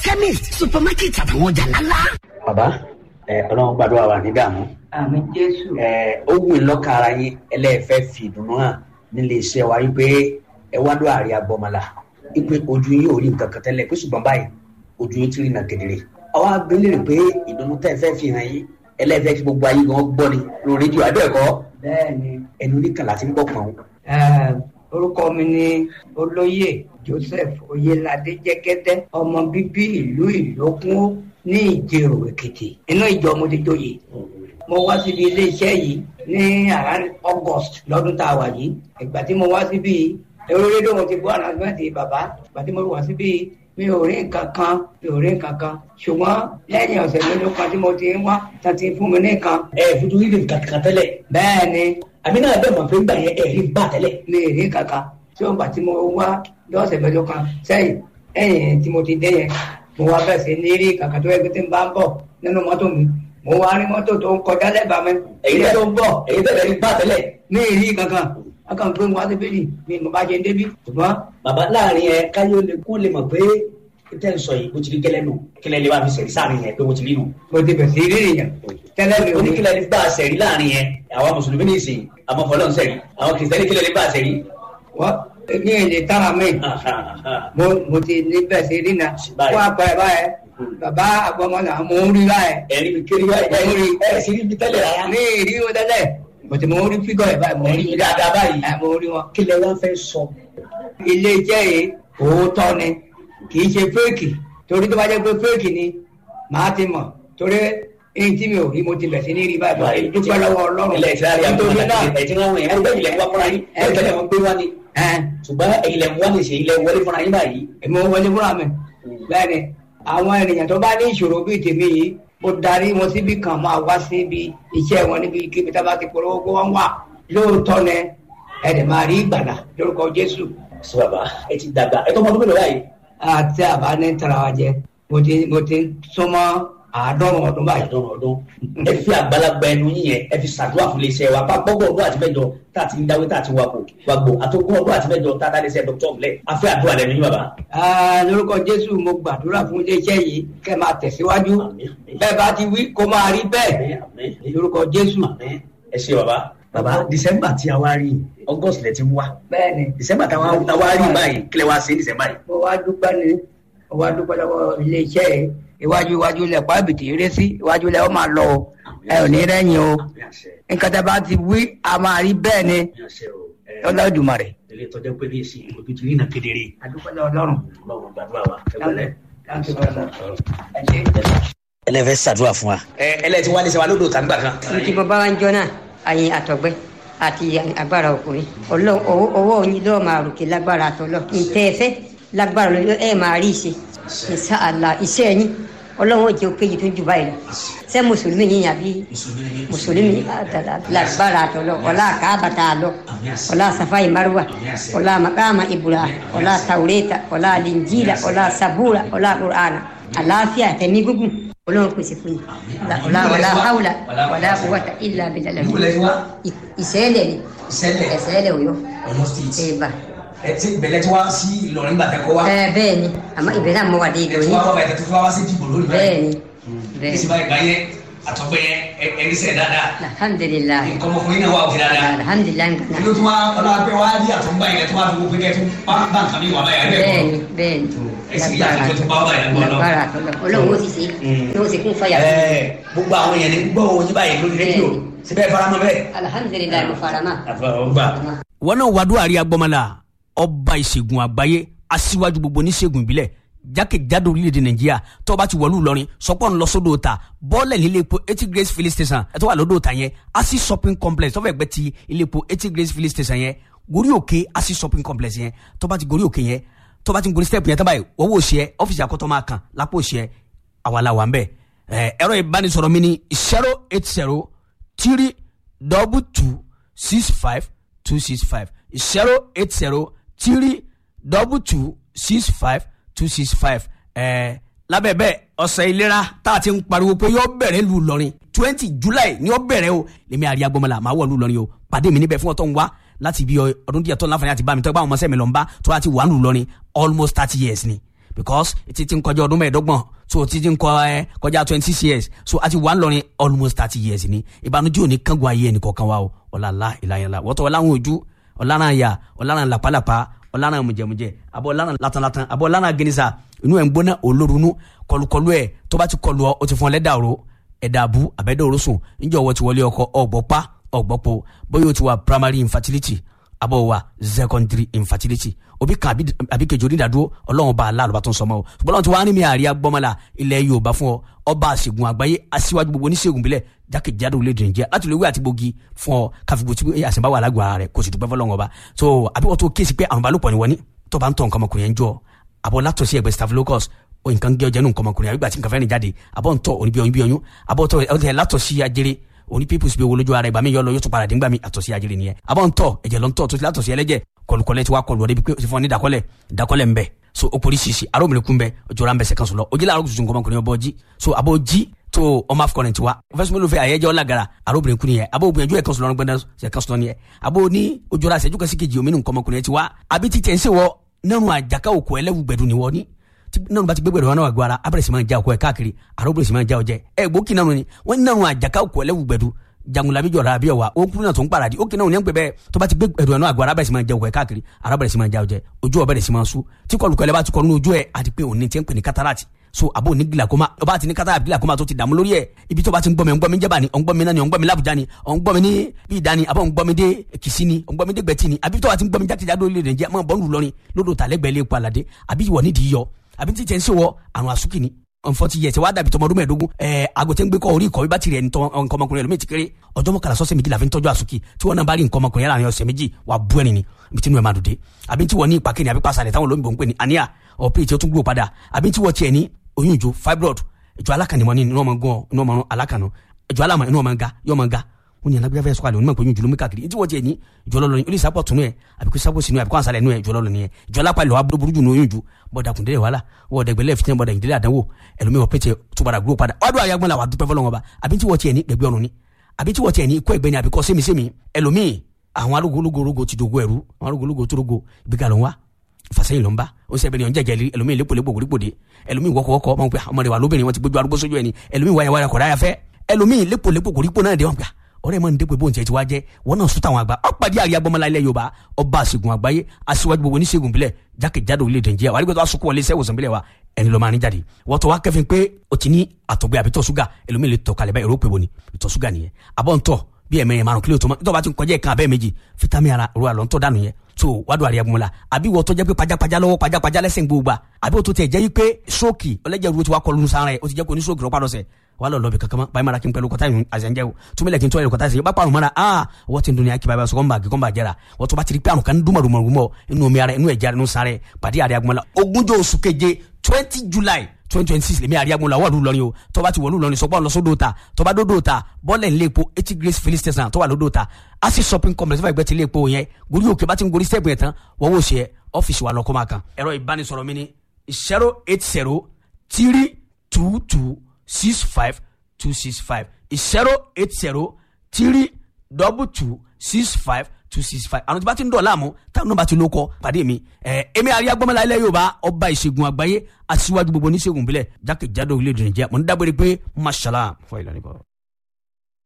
chemist supermarket àtàwọn ọjà ńláńlá. bàbá ẹ ọlọ́run gbàdúrà wà ní dààmú àmì jésù ẹ ó wù lọ́ka ara yín ẹlẹ́ẹ̀fẹ́ fi ìdùnnú hàn nílé iṣẹ́ wa wípé ẹ wá lọ àárẹ̀ agbọ́mọlá wípé ojú yín ò rí nǹkan kan tẹ́lẹ̀ pé ṣùgbọ́n báyìí ojú yín ti rí nà kedere. àwa abẹ́lé rè pé ìdùnnú tẹ́ ẹ fẹ́ fi hàn yín ẹlẹ́ẹ̀fẹ́ kí gbogbo ayé gan gbọ́ ni lórí rédíò abẹ́ẹ̀kọ́ bẹ́ẹ̀ ni ẹnu oníkàlà ti ń gbọ́ pọ̀n. Eh, orúkọ mi ni olóyè joseph oyelade jẹgẹdẹ ọmọ bíbí ìlú ìlókun ní ìjẹrò èkìtì inú ìjọ mo ti joyè mo wá síbi iléeṣẹ́ yìí ní around august lọ́dún tá a wà yìí ìgbà tí mo wá síbi ẹ̀rọ rédíò mo ti gbọ́ ànàgbẹ́ntì bàbá ìgbà tí mo wá síbi mi ò rí nǹkan kan mi ò rí nǹkan kan ṣùgbọ́n lẹ́yìn ọ̀sẹ̀ mélòó kan tí mo ti ń wá tá ti fún mi ní nǹkan ẹ fojú rí nǹkan kan tẹ́lẹ̀ bẹ́ẹ̀ ni àmì náà bẹ́ẹ̀ mọ̀ pé ń gbà yẹn ẹ̀rí gbà tẹ́lẹ̀. mi ì rí kankan tí ó gbà tí mo wá lọ́sẹ̀ mẹ́jọ kan sẹ́yìn ẹ̀yìn tí mo ti dé yẹn mo wá bẹ̀ sí ní rí kankan tó yẹ kí tí n bá ń bọ̀ nínú mọ́tò mi mo wá rí mọ́tò tó ń kọjá lẹ́bàá mi èyí ilé tẹ́ tó ń bọ̀ èyí tẹ́lẹ̀ rí gbà tẹ́lẹ̀. mi ì rí kankan akàn pé mo wá sí bíbí mi mo bá jẹ débi ṣùgbọ́n bàbá láàrin ẹ káyọ̀ lè kó lè mọ̀ pé tẹ́ ń sọ yìí bó ti rí gẹ́lẹ́ nù kílẹ̀ lè wá fi sẹ̀rí sáàrin yẹn pé bó ti rí nù. mo ti bẹ̀ sí rí èèyàn tẹ́lẹ̀ mi ò ní oníkílẹ̀ lè bá a sẹ̀rí láàrin yẹn àwọn mùsùlùmí ní ìsìn àwọn fọlọ́ ń sẹ̀rí àwọn kìrìsìtẹ́nì kílẹ̀ lè bá a sẹ̀rí. wọ́n ní èlé tára mi mo mo ti ní bẹ̀ sí rí na Báyìí. fún àpẹẹrẹ báyẹn bàbá àgbọmọlà mo ń rí báyẹn ẹ̀rí mi kiri wá ẹ̀ rí ẹ̀ sì rí mi tẹ́lẹ̀ rárá. ní ìrí wọn tẹ́lẹ̀ bọ̀tí mo rí fígọ̀ ẹ̀ báyìí mo ẹ̀rí rí mi dáadáa báyìí. ẹ̀ mo rí wọn. kílẹ̀ wá fẹ́ sọ. ilé iṣẹ́ yìí òótọ́ ni kì í ṣe fẹ́ẹ̀kì torí tó bá jẹ́ pé fẹ́ẹ̀kì ni màá ti mọ̀ torí èyí tí mi ò rí mo ti bẹ̀ sí ní rí báyìí báyìí dúpẹ́ lọ́wọ́ ọlọ́run ilẹ̀ ìtìlárí nítorí náà ẹ̀ tí wọ́n wọ̀nyí ẹ̀rí bẹ́ẹ̀ ilẹ̀ ń wá fúnra yín ẹ̀ tẹ́lẹ̀ wọn gbé wá ni. ẹ̀ ṣùgbọ́n ilẹ̀ ń wá ní ṣe ilẹ̀ wọlé fúnra yín báyìí. èmi ò wọlé fúnra mi bẹ́ẹ̀ ni àwọn ènìyàn tó bá ní ìṣòro bíi tèmi yìí mo darí wọn síbi kan máa wá síbi iṣẹ́ wọn níbi kíbi tá a bá ti polówó kó wọ́n wà lóòótọ́ ni ẹ̀dẹ̀ máa rí ìgbàlà lórúkọ Jésù sọ bàbá ẹ ti dàgbà ẹ tó mọ ọdún mélòó báyìí. àti àbá ní tara wa jẹ mo ti mo ti súnmọ́ àádọ́rùn ọdún báyìí. àdán ọdún ẹ fi àgbàlagbà ẹnu yín yẹn ẹ fi ṣàdúrà fún iléeṣẹ́ wa bá gbọgbọ ọdún àti mẹ́jọ tá a ti ń dáwé tá a ti wakò wàgbò àtọgbọ ọdún àti mẹ́jọ tá a dá iléeṣẹ́ dr ọmọlẹ afẹ àdúrà lẹ́nu yín bàbá. Ah, lórúkọ Jésù mo gbàdúrà fún iléeṣẹ́ yìí kẹ́ máa tẹ̀síwájú Àmín, àmín. bẹ́ẹ̀ bá ti wí kó máa rí bẹ́ẹ̀ Àmín, àmín. lórúkọ Jésù. Àmín. ẹ ṣe bàbá. bàbá december tí a wá rí august lẹ ti ń wá bẹ́ẹ̀ ni december tí a wá rí báyìí kílẹ̀ wá sí december yìí. mo wá dúpẹ́ ni mo wá dúpẹ́ lọ́wọ́ iléeṣẹ́ yìí iwájú iwájú lẹ̀ pàbìtì eré sí iwájú lẹ̀ ó máa lọ o ẹ ò ní rẹ́yìn o Àmín àṣẹ nǹkan tá a bá ti wí a máa rí bẹ́ẹ̀ ni àmín àṣẹ o. Ẹ, Olódùmarè. ilé ìtọ́jú pé ní èsì ojú ti rí nà kedere. adúpẹ́ lọ́wọ́ Ọlọ́run. ọlọ́run gbàdúrà wa ẹ wọlé. Thank you very much. ẹ ṣé. ẹlẹ́fẹ̀ẹ́ ṣàdúrà fún wa. ẹ ẹlẹ́tí wá ní sẹ́wà lódò tàǹgbà kan. ní ti bàbá wa ń jọ náà àyìn àtọ̀gbẹ́ àti agbára ọkùnrin Ọlọ́run ọwọ́ ọwọ́ yín lọ́ọ́ máa ròkè lágbára àtọ́lọ́ ntẹ́ ẹ fẹ́ lágbára lọ́ọ́ ẹ máa rí ìṣe ìṣe àlà iṣẹ́ yín Ọlọ́run ò jẹ́ òkèjì tó jù báyìí lọ ṣé mùsùlùmí yín àbí mùsùlùmí àtàlà lágbára àtọ́lọ́ ọlá kábàtà àlọ́ ọlá safai marwa ọlá makama ibrahim ọlá taureta ọlá linjila ọlá sabura ọlá qur'ana àlàáfíà tẹ̀mí gúngùn Ọlọ́run pèsè fún yín ọlá ọlá haula ọlá quwwata illa billah ìṣẹ̀lẹ̀ ni Ìṣẹ̀lẹ̀. ìṣẹ̀lẹ̀ Ọ̀yọ́ Ọ̀yọ́ state ẹbà ẹ ti bẹ̀lẹ̀ tí wá sí Ìlọrin gbàtẹ́ kọ́ wá ẹ bẹ́ẹ̀ ni àmọ́ ìbẹ̀rẹ̀ àmọ́ wà dé ẹ ti ìdòyìn wá wá bàtẹ́ tó fi wá sí dìbò lónìí bẹ́ẹ̀ ni ní bẹ́ẹ̀ sì báyìí báyẹn àtọ́gbẹ́ yẹn ẹ- ẹni sẹ̀ dáadáa alhamdulilayi nǹkan ọmọkùnrin náà wà òkè dáadáa alhamdulilayi nǹkan inú tí wọ́n ọlọ́pẹ́ wá rí àtọ́gbà yẹn tó wá fi gbogbo ẹgbẹ́ tó bá bá nǹkan mi wà báyìí ẹ bẹ́ẹ̀ bẹ́ẹ̀ ni bẹ́ẹ̀ ni ẹ sì rí àtúntò tó bá wà báyìí lọ́wọ́ lágbára àtọ́lọ́ Ọlọ́run ó sì ṣe ní ó sì kún fàyà fún mi. ẹ gbogbo àwọn èèyàn ní gbọ́ oyin báyìí lórí rédíò síbẹ̀ faramọ́ bẹ́ẹ̀. alhamdulilayi mo fara mọ́. àfọwọ́gbà. wọn náà wàá dúwàrí agbọmọlá ọba ìṣègùn àgbáyé aṣíwájú gbogbo oníṣègùn ìbílẹ̀ jákèjádò orílẹ̀-èdè nàìjíríà tó bá ti wọ̀lú ìlọrin sọpọ́ ń lọ sódò ta bọ́ọ̀lẹ̀ nílé epo eighty grace filling station ẹ̀ tó wà lódò ta yẹn asi shopping complex tó fẹ́ gbẹ́ ti ilé epo eighty grace filling station yẹn gorí òkè asi shopping complex yẹn tó bá ti gorí òkè yẹn tó bá ti gorí step yẹn tó báyìí wọ́n wò ṣe ẹ́ ọ́fíìsì àkọ́tọ́ máa kàn lápò ṣe ẹ́ àwa la wà ń bẹ̀ ẹ̀ ẹ̀rọ ìbánisọ̀rọ̀ mi ni zero eight zero three double two six five two six five zero eight zero three double two six five two six five ẹ lábẹ́ bẹ́ẹ̀ ọ̀sẹ̀ ìlera tá a ti ń pariwo pé yóò bẹ̀rẹ̀ lu Ìlọrin twenty July ni yóò bẹ̀rẹ̀ o lèmi àríyá gbọmọlá màá wọ̀ lu Ìlọrin o pàdé mi níbẹ̀ fún ọ̀tọ̀ ń wá láti bí ọdún díẹ̀ tó láǹfààní àti bá mi tọ́ ẹ bá àwọn ọmọ sẹ́mi lọ́nba tó láti wà lù Ìlọrin almost thirty years ni because ti ti ń kọjá ọdún mẹ́ẹ̀ẹ́dọ́gbọ̀n so ti ti ń kọ ẹ kọjá twenty six years so a ti wà ń lọrin almost thirty years ni ìbànújẹ́ òní kángun ayé ẹnì kọ̀ọ̀kan wa o ọ̀làlá ìlàyànlá wọ́tọ̀ ọ̀làwọn ojú ọ̀làrán àyà ọ̀làrán làpálàpá ọ̀làrán mùjẹ̀mùjẹ̀ àbọ̀ ọ̀làrán latanlatan àbọ̀ ọ̀làrán gẹnisa inú ẹ̀ ń gbóná olórunú kọlùkọlù ẹ̀ tó bá ti kọlù ọ o ti fún ọ lẹ́dàrú ẹ̀dà àbú àbẹ́dẹ̀ òrosùn níjọ́ wọ́n ti wọlé ọkọ ọ̀gbọ́pá ọ̀gbọ́pọ̀ bóyá o ti wà primary infertility abọ́ wa secondary infertility obi kan àbí àbí kejì onídàádúró ọlọ́run bá aláàlú bá tó ń sọmọ o ṣùgbọ́n ọlọ́run ti wá ní mi àríyá gbọ́mọlá ilẹ̀ yorùbá fún ọ ọba àṣègùn àgbáyé aṣíwájú gbogbo oníṣègùn bílẹ̀ jákèjádò orílẹ̀-èdè nàìjíríà láti lè wí àti gbòógì fún ọ káfíńgbò tí àṣìbá wà lágbo ara rẹ kò sì dúpẹ́ fọlọ́run ọba so àbí wọ́n tó kéésì pé àwọn balùpọ̀ ni wọ́n ní tó bá ń tọ̀ nǹkan ọmọkùnrin yẹn jọ àbọ̀ látọ̀ sí ẹgbẹ́ staphylococcus o nǹkan gé ọjà nù nǹkan ọmọkùnrin àbígbà tí nǹkan fẹ́ẹ́ rìn jáde àbọ̀ ń tọ̀ òní bí oyún bí oyún àbọ̀ tọ̀ ẹ̀ látọ̀ sí ajere òní pípùsì bí owó lójú ara ìgbà mi yọ lọ yóò tún padà dín gbà mí àtọ̀ sí ajere nìyẹn àbọ̀ ń tọ̀ ẹ̀jẹ̀ lọ ń tọ̀ tó ti látọ̀ sí ẹlẹ́jẹ̀ kọlùkọlẹ̀ ti wá kọlù ọdẹ bí pé o ti fún ọ ní ìdákọ́lẹ̀ ìdákọ́lẹ̀ ń bẹ so o polisi si aromire kun bẹ jọra ń bẹ sẹkan sọlọ o jẹlẹ arọ tuntun kọmọkùnrin ọbọ jí so abo jí tó ọmọ afọ kọrin tiwa fẹsùn mélòó fẹ àyẹjẹ ọlágara arobìnrin kun yẹ abo gbìyànjú ẹkan sọlọ gbẹdẹ sẹkan sọlọ ni yẹ abo ní ojúra sẹjú kasi kejì omi nù kọmọkùnrin tiwa àbí ti tẹ̀ ń sèwọ nínú àjàká òkú ẹlẹ́wù gbẹdùn ni wọ́n ní nínú bá ti gbẹgbẹdùn wọn náà gbọ́ ara abẹ́rẹ́ sì máa já òkú ẹ̀ káàkiri arobìnrin sì máa já ọjẹ́ ẹ gbókì náà ni wọ́n ní nínú àjàká òkú ẹlẹ́wù gbẹdùn jangulabi jọra abi ọwa o kuru náà tó ń paradi o kìnnà òní ẹgbẹ bẹẹ tó bá ti gbé ẹdùn ẹnu àgọ arábẹrẹ sì máa jẹ òkè káàkiri arábẹrẹ sì máa jẹ ọjẹ ojú ọbẹrẹ sì máa sú tí kọlùkọlẹ bá ti kọlu ní ojú ẹ àti pé òní ti ń pè ní katarati so abo ní gilakoma ọba ti ní katarati gilakoma tó ti dààmú lórí ẹ ibi tó bá ti ń gbọmi ọ̀ngbọmi jẹba ni ọ̀ngbọmi náà ni ọ̀ngbọmi làbújá ni ọ̀ngbọmi ní bí ìdá ni àbọ̀ ọ̀ngbọmi dé kìsí ni ọ̀ngbọmi dé gbẹ̀tì ni àbí tó bá ti ń gbọmi jákèjádò lè rìn jẹ́ máa bọ́ ń lù lọ́rin lódò tàlẹ́gbẹ̀ẹ́ lè pa àlàdé àbí ìwọ nídìí yọ àbí tí tẹ̀ ń sèwọ àrùn àsúkì ni nfọti yẹ sẹ wàá dàbí tọmọdún mẹ́ẹ̀ẹ́dógún ẹẹ agotẹ ń gbé kọ orí ìkọwé bá tirẹ̀ nǹkan ọmọkùnrin ẹlòmíì ti kéré ọjọ́ mọ́kànlá sọ́sẹ̀ méjì la fi ń tọ́jú àsùkì tí wọ́n náà bá rí nǹkan ọmọkùnrin yàrá ọ̀sẹ̀ méjì wà bú ẹni ni ibi tí inú ẹ̀ máa dùn dé àbí tí wọ́n ní ìpàkẹ́ni àbí pàṣẹ táwọn olóyìnbó ń pè ní àníyà ọ̀pẹ́ tí ó tún gbúrò padà àbí tí wọ́n tiẹ̀ ní oyún ìjó fibroid ìjọ alákànnìmọ́ ní inú ọmọ gan inú ọmọ alákànnù ìjọ alámọ̀ inú ọmọ ga yọ ọmọ ga ó ní alágbèbá fẹ́ sọ́kàlẹ̀ onímọ̀ pé oyún jùlọ káàkiri tí wọ́n tiẹ̀ ní ìjọ lọ́lọ́ ni ó lè sápọ̀ tún ẹ̀ àbí kó sápọ̀ sínú ẹ̀ àbí kó ànsálẹ̀ nú ẹ̀ ìjọ lọ́lọ́ ni ẹ̀ ìjọ alápá ìlọ́wà burúkú jù ní oyún jù bọ́dà kùndẹ́rẹ́ wàhálà wọ́ọ̀dà ìgbẹ́lẹ̀ fìtẹ́ bọ́dà ìdílé àdánwò ẹlòmíì wọ́n pẹ́tẹ́ tó padà gbúrò padà wàá dùn àyàgbọ́n la wà dúpẹ́ fọlọ́wọn ba àbí tí wọ́n tiẹ̀ ní gbẹ̀gbẹ́ ọ̀run ni àbí tí wọ́n tiẹ̀ ní ikọ́ ẹ̀gbẹ́ ni àbí kọ́ sémisémi ẹlòmíì àwọn arúgbólógórógó ti dogo ẹ̀rú àwọn arúgbólógó tó rogo ibi ká ló ń wá ìfàsẹ́yìn ló ń bá ó sẹ́bẹ̀ ni ọ̀njẹ̀jẹ̀ rí ẹlòmíì lépolépo kòrípòdé ẹlòmíì wọ́kọ̀wọ́kọ̀ ọmọ pé ọmọ rẹ̀ wà lóbìnrin wọn ti gbójú arúgbó sójú ẹni ẹlòmíì wáyà wáyà kọ̀dáyà fẹ́ ẹlòmíì lépolépo kòrípò náà dé wọn pé ọ̀rẹ́ mọ ní dépò ìbò ntiẹ ti wá jẹ wọn náà sùtà àwọn àgbà ọpàdé àríyá gbọmọlá ilẹ̀ yorùbá ọba àṣègùn àgbáyé aṣíwájú gbogbo oníṣègùn bílẹ̀ jákèjádò orílẹ̀-èdè nàìjíríà wà nígbà tó aṣọ kó wọlé iṣẹ́ ìwòsàn bílẹ̀ wa ẹni lọ máa ní jáde wọ́n tó wá kẹ́fìn pé o ti ní àtọ̀gbẹ́ àbí tọ̀ ṣúgà ẹlòmíì lè tọ̀ kalẹ̀ báyìí èrò pé wo ni ìtọ̀ ṣúgà nìyẹn àbọ̀ ń tọ̀ bí ẹ̀mẹ̀rin márùn kílò tó mọ́ tó bá ti ń kọjá ìkan abẹ́ méjì fitami ara ro àlọ́ ń tọ́ dànù yẹn so wádùn àríyá gbọmọlá àbí wọ́n tó jẹ́ pé pajápajá lọ́wọ́ pajápajá lẹ́sẹ̀ gbogbo àbí wọ́n tó tẹ̀ jẹ́ yí pé stroke ọlẹ́jẹ̀ ru ti wá kọlu sára ẹ̀ o ti jẹ́ kó ní stroke rọ́pàá lọ́sẹ̀ wà lọ lọbi kankan báyìí mara kí n pẹ̀lú kọta yìí àzẹ̀njẹ́ o túnbílẹ̀ kí n tọ́ ẹ̀rọ kọta yìí bá parun mara aa wọ́n ti ń dunya kí báyìí sọ̀kọ́ ń bá gígọ́ ń bá jẹ́ra wọ́n tó bá ti rí pé àrùn kan dúnmọ̀ dúnmọ̀ dúnmọ̀ inú omi ara inú ẹ̀jẹ̀ inú sáré pàdé àríyá gbọmọlá ogúnjọ́ oṣù keje twenty july twenty twenty six lèmi àríyá gbọmọlá wọ́ọ̀lù lọ́rin o tó bá ti wọ̀lú lọ́rin sọ́gbọ́n lọ sódò ta tó bá dódò ta bọ́ọ̀lẹ̀ ń lépo eighty grace filling station tó wà lódò ta asi shopping complex fún ẹgbẹ́ ti lépo yẹn gorí òkè bá ti ń gorí step yẹn tán wọ́n wò ṣe ọ́fíìsì wa lọ́kọ́ máa kan ẹ̀rọ ìbánisọ̀rọ̀ mi ni zero eight zero three two two six five two six five zero eight zero three double two six five two six five àwọn tí bá ti ń dọ̀ láàmú táwọn náà bá ti ló kọ́ pàdé mi ẹ̀ èmi àríyá gbọ́mọlá ilẹ̀ yorùbá ọba ìṣègùn àgbáyé aṣíwájú gbogbo oníṣègùn bílẹ̀ jákèjádò orílẹ̀-èdè nàìjíríà mo ní dágbére pé mashallah fún ìlànà ìbọ̀rọ̀.